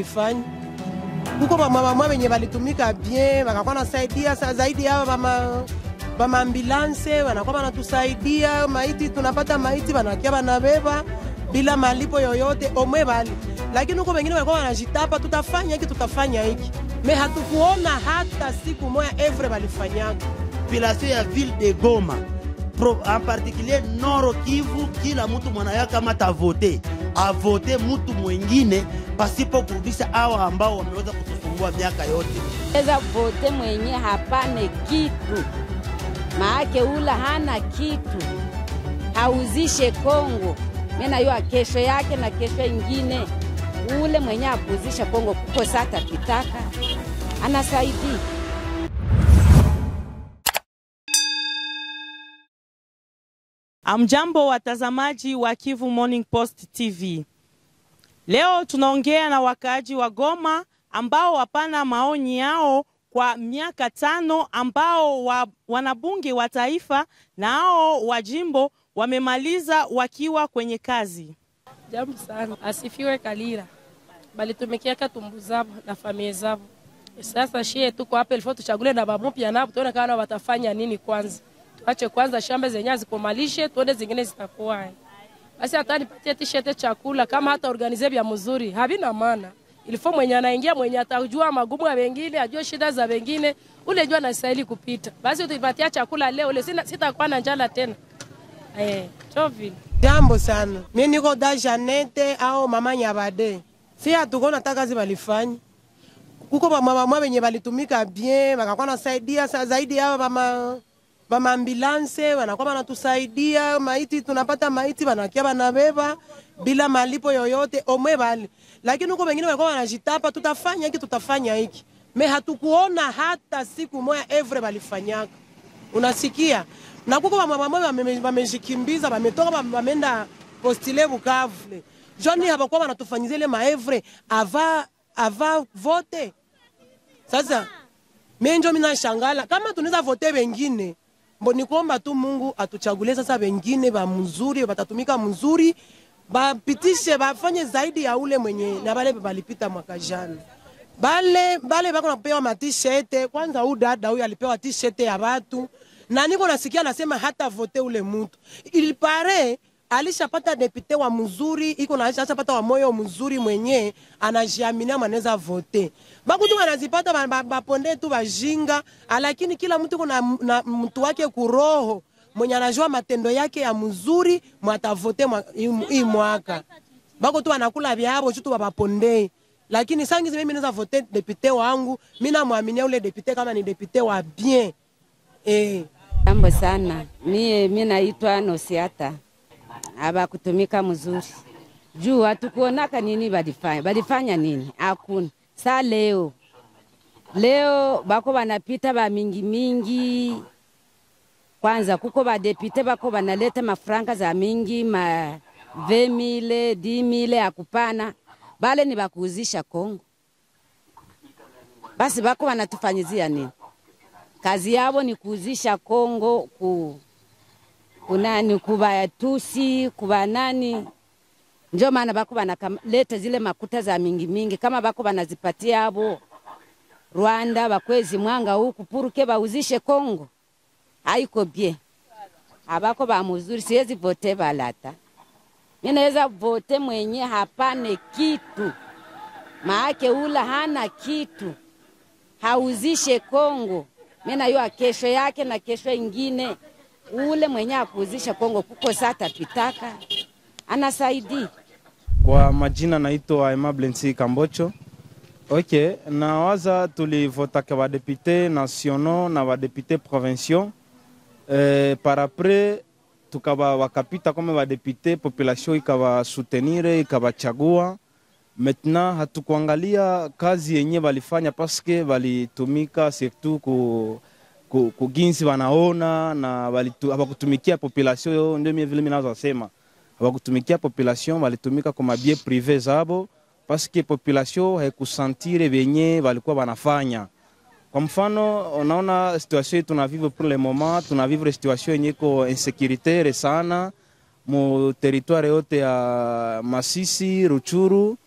balifanya kuko bamamamwa benye balitumika bien bakakuwa nasaidia sa zaidi yao bama bamaambulanse wanakuwa banatusaidia maiti, tunapata maiti banakia banabeba bila malipo yoyote omwe bali, lakini huko wengine walikuwa wanajitapa, tutafanya hiki tutafanya hiki, me hatukuona hata siku moya evre balifanyaka population ya ville de Goma Pro, en particulier Nord Kivu, kila mtu mwanaya kama atavote avote mtu mwingine pasipo kurudisha hawa ambao wameweza kutusumbua miaka yote. Weza vote mwenye hapane kitu, maake ula hana kitu, hauzishe Kongo mena yo kesho yake na kesho ingine, ule mwenye akuzisha Kongo kuko sata pitaka anasaidia Amjambo watazamaji wa Kivu Morning Post TV. Leo tunaongea na wakaaji wa Goma ambao wapana maoni yao kwa miaka tano ambao wa, wanabunge wa taifa na hao wa jimbo wamemaliza wakiwa kwenye kazi. Jambo sana, asifiwe Kalira, balitumikiaka tumbu zabo na familia zabo. Sasa shie tuko hapa ilifo tuchagule na bamupya nabo tuone kama watafanya nini kwanza. Tuache kwanza shamba zenyewe zikomalishe, tuone zingine zitakuwa. Basi hata nipatie t-shirt chakula kama hata organize vya mzuri, havina maana. Ilifo mwenye anaingia mwenye atajua magumu ya wengine, ajue shida za wengine, ule jua anastahili kupita. Basi tuipatia chakula leo, ule sina sitakuwa na njala tena. Eh, chovi. Jambo sana, mimi niko da Janete au mama Nyabade, si hatukona hata kazi balifanya kuko bamamamwa benye balitumika bien, bakakuwa nasaidia sa zaidi yao bama bamaambulanse wanakuwa banatusaidia maiti, tunapata maiti banakia banabeba bila malipo yoyote omwe bali, lakini huko wengine walikuwa wanajitapa, tutafanya hiki tutafanya hiki, me hatukuona hata siku moya evre balifanyaka. Unasikia, na kuko bamamamwa bamejikimbiza, bametoka bamenda postile Bukavu, joni habakuwa banatufanyizia ile maevre ava ava vote. Sasa mimi ndio mimi nashangala kama tunaweza vote wengine mboni kuomba tu Mungu atuchagulie sasa wengine ba mzuri batatumika mzuri bapitishe bafanye zaidi ya ule mwenye na bale balipita mwaka jana. Bale bale bako napewa ma t-shirt kwanza, huyu dada huyu alipewa t-shirt ya watu na niko nasikia anasema hata vote ule mtu ilipare alishapata depute wa mzuri iko na alishapata wa moyo mzuri mwenye anajiaminia mwanaweza vote. Bakutu wanazipata baponde ba, ba tu bajinga, lakini kila mtu kuna na mtu wake kuroho mwenye anajua matendo yake ya mzuri mwatavote hii mwaka. Bako tu anakula vyabo chutu baponde. Lakini sangi mimi naweza vote depute wangu, mimi namwaminia ule depute kama ni depute wa bien. Eh. Jambo sana. Mie mimi naitwa Nosiata abakutumika mzuri juu hatukuonaka nini balifanya balifanya nini hakuna sa leo leo bako banapita ba mingi mingi kwanza kuko badepite bako banaleta mafranka za mingi ma vemile dimile akupana bale ni bakuuzisha Kongo basi bako banatufanyizia nini kazi yabo ni kuuzisha Kongo ku kunani kubayatusi kubanani, njo maana bako banaleta zile makuta za mingi mingi, kama bako banazipatia abo Rwanda bakwezi mwanga huku puruke bauzishe Kongo, haiko bie abako bamuzuri, siwezi vote balata. Mimi naweza vote mwenye hapane kitu, maake ula hana kitu, hauzishe Kongo. Mimi najua kesho yake na kesho ingine ule mwenye akuuzisha Kongo kuko sata pitaka anasaidia. Kwa majina naitwa Aimable Nsi Kambocho. Ok, nawaza tulivotaka badepute nationaux na badepute provinciaux eh, par après tukaba wakapita kama badepute, population ikawasutenire ikawachagua. Maintenant hatukuangalia kazi yenye balifanya paske balitumika surtout ku kuginsi wanaona na hawakutumikia population. Ndio mimi vile mimi sema hawakutumikia population, walitumika kwa mabie prive zabo, paske population haikusantire benye walikuwa wanafanya. Kwa mfano, unaona situation yetu tunavivre pour le moment, tunavivre situation yenye iko insécuritaire sana mu territoire yote ya Masisi, Ruchuru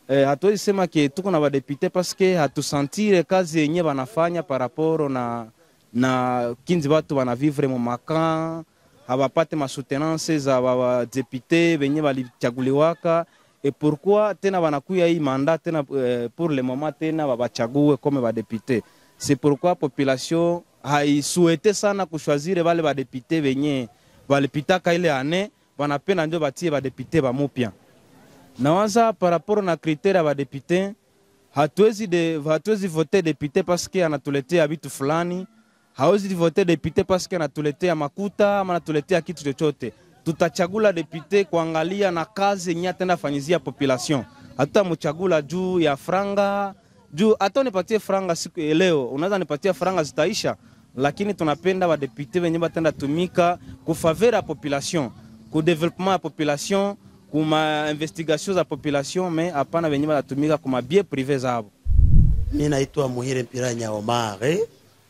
eh, hatuwezi sema ke tuko na badepute paske hatusantire kazi yenye banafanya par rapport na na kinzi batu banavivre mu makan habapate masoutenance za badepute benye balichaguliwaka et pourquoi tena banakuya hii mandat tena eh, pour le moment tena babachague comme badepute c'est pourquoi population haisuete sana kushwazire bale badepute benye balipitaka ile ane banapenda ndio batie badepute bamupya nawaza par rapport na kritere ya badepute hatuwezi de, hatuwezi vote depute paske anatuletea vitu fulani hawezi vote depute paske anatuletea makuta ama anatuletea kitu chochote tutachagula depute kuangalia na kazi yenye atenda fanyizia population hatutamchagula juu ya franga juu hata unipatie franga siku ya leo unaweza nipatia franga zitaisha lakini tunapenda badepute wenye batenda tumika kufavera ya population ku development ya population kuma investigation za population me hapana wenye banatumika kuma bien prive zabo Mi naitwa Muhire Mpiranya Omare.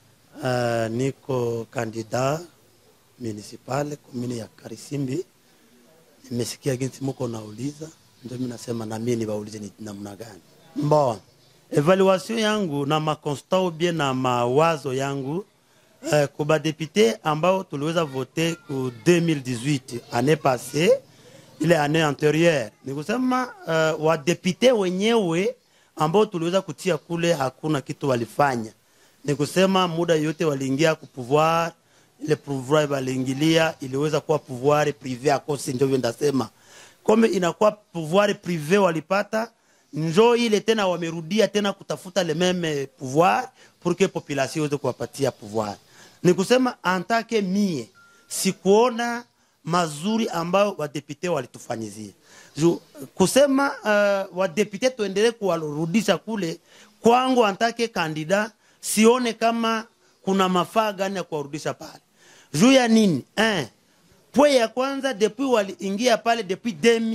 Uh, niko kandida municipal komini ya Karisimbi. Nimesikia jinsi muko nauliza, ndio mimi nasema na mimi niwaulize ni namna gani. Bon, evaluation yangu na makonstat bien na mawazo yangu uh, kuba député ambao tuliweza vote ku 2018 année passée ile année antérieure, ni kusema uh, wadepute wenyewe ambao tuliweza kutia kule hakuna kitu walifanya. Ni kusema muda yote waliingia ku pouvoir, ile pouvoir waliingilia iliweza kuwa pouvoir privé akose, ndio ndasema kome inakuwa pouvoir privé walipata njo ile tena wamerudia tena kutafuta le meme pouvoir pour que population iweze kuwapatia pouvoir. Ni kusema antake mie sikuona mazuri ambayo wadepute walitufanyizia Ju, kusema uh, wadepute tuendelee kuwarudisha kule kwangu antake kandida sione kama kuna mafaa gani ya kuwarudisha pale juu ya nini eh, pwe ya kwanza depuis waliingia pale depuis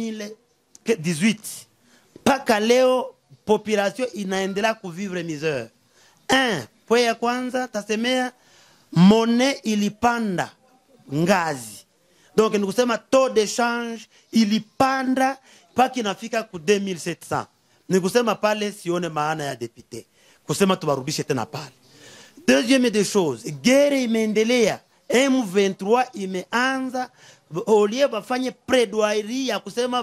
2018 mpaka leo population inaendelea kuvivre misere eh, pwe ya kwanza tasemea mone ilipanda ngazi donc ni kusema taux de change ilipanda mpaka inafika ku 2700 ni kusema pale sione maana ya depute kusema tuwarudishe tena pale deuxième des choses gere imeendelea m23 imeanza olie bafanye plaidoirie ya kusema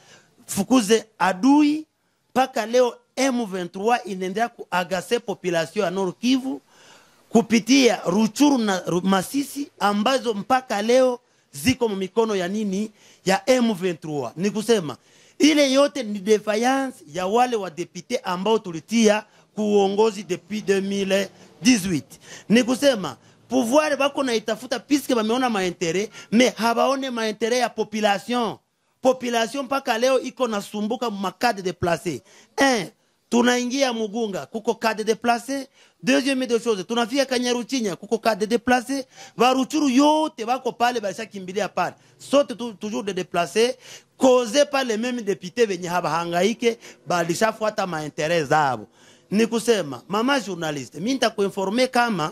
bafukuze adui mpaka leo m23 inaendelea kuagase population ya nord kivu kupitia ruchuru na Ru- masisi ambazo mpaka leo ziko mikono ya nini ya M23. Ni kusema ile yote ni defiance ya wale wa depute ambao tulitia kuongozi depuis 2018. Ni kusema pouvoir bako na itafuta puisque bameona maentere me habaone maentere ya population population mpaka leo iko nasumbuka makade de place un tunaingia Mugunga kuko kade de place deuxième des choses tunafika Kanyaruchinya kuko kade de place baruchuru yote bako pale balishakimbilia pale sote tu, toujours de déplacer cause par les mêmes députés venye habahangaike balishafuata maintérêt zabo ni kusema mama journaliste mimi nitakuinforme kama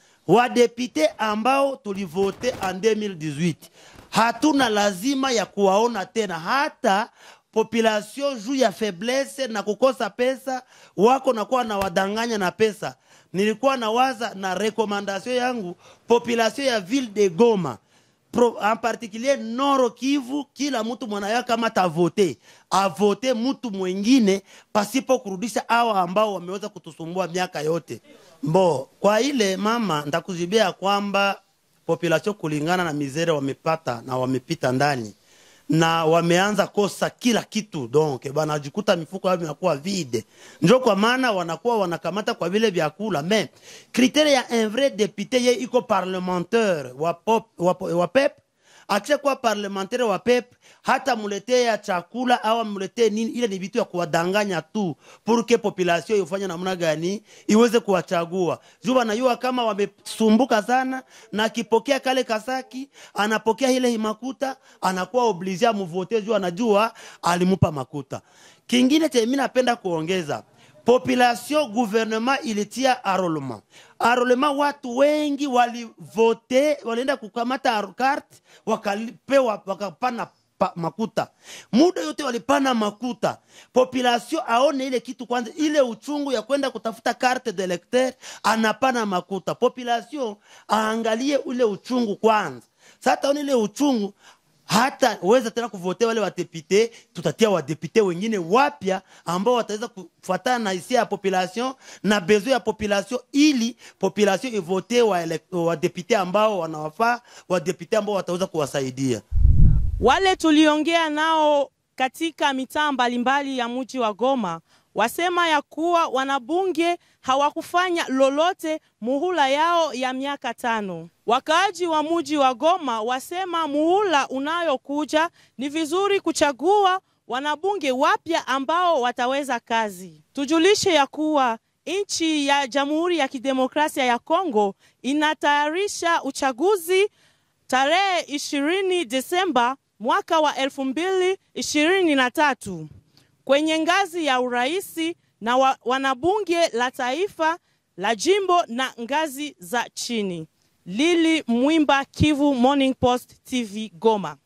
wadepute ambao tulivote en 2018 hatuna lazima ya kuwaona tena hata population juu ya faiblesse na kukosa pesa wako nakuwa na wadanganya na pesa nilikuwa nawaza na rekomandation yangu population ya ville de goma Pro, en particulier noro kivu kila mtu mwanayo kama tavote avote mtu mwingine pasipo kurudisha awa ambao wameweza kutusumbua miaka yote mbo kwa ile mama ndakuzibia kwamba population kulingana na mizere wamepata na wamepita ndani na wameanza kosa kila kitu donc banajikuta mifuko yao inakuwa vide njo kwa maana wanakuwa wanakamata kwa vile vyakula me kritere ya un vrai député ye iko parlementaire wa, pop, wa, wa pep akisha kuwa parlementaire wa pep hata muletee chakula au amuletee nini ile ni vitu ya kuwadanganya tu pour que population ifanye namna gani iweze kuwachagua juu wanajua kama wamesumbuka sana na akipokea kale kasaki anapokea ile himakuta anakuwa oblige amuvote juu anajua alimupa makuta kingine chenye mimi napenda kuongeza population gouvernement ilitia arolema arolema watu wengi walivote walienda kukamata aro- carte wakapewa wakapana pa, makuta muda yote walipana makuta population aone ile kitu kwanza ile uchungu ya kwenda kutafuta carte de lecteur anapana makuta population aangalie ule uchungu kwanza sasa taona ile uchungu hata weza tena kuvote wale wadepute tutatia wadepute wengine wapya ambao wataweza kufuatana na hisia ya population na besoin ya population ili population ivote wadepute ambao wanawafaa wadepute ambao wataweza kuwasaidia Wale tuliongea nao katika mitaa mbalimbali ya mji wa Goma wasema ya kuwa wanabunge hawakufanya lolote muhula yao ya miaka tano. Wakaaji wa mji wa Goma wasema muhula unayokuja ni vizuri kuchagua wanabunge wapya ambao wataweza kazi. Tujulishe ya kuwa nchi ya Jamhuri ya Kidemokrasia ya Kongo inatayarisha uchaguzi tarehe 20 Desemba mwaka wa 2023 kwenye ngazi ya uraisi na wa, wanabunge la taifa la jimbo na ngazi za chini. Lili Mwimba, Kivu Morning Post TV, Goma.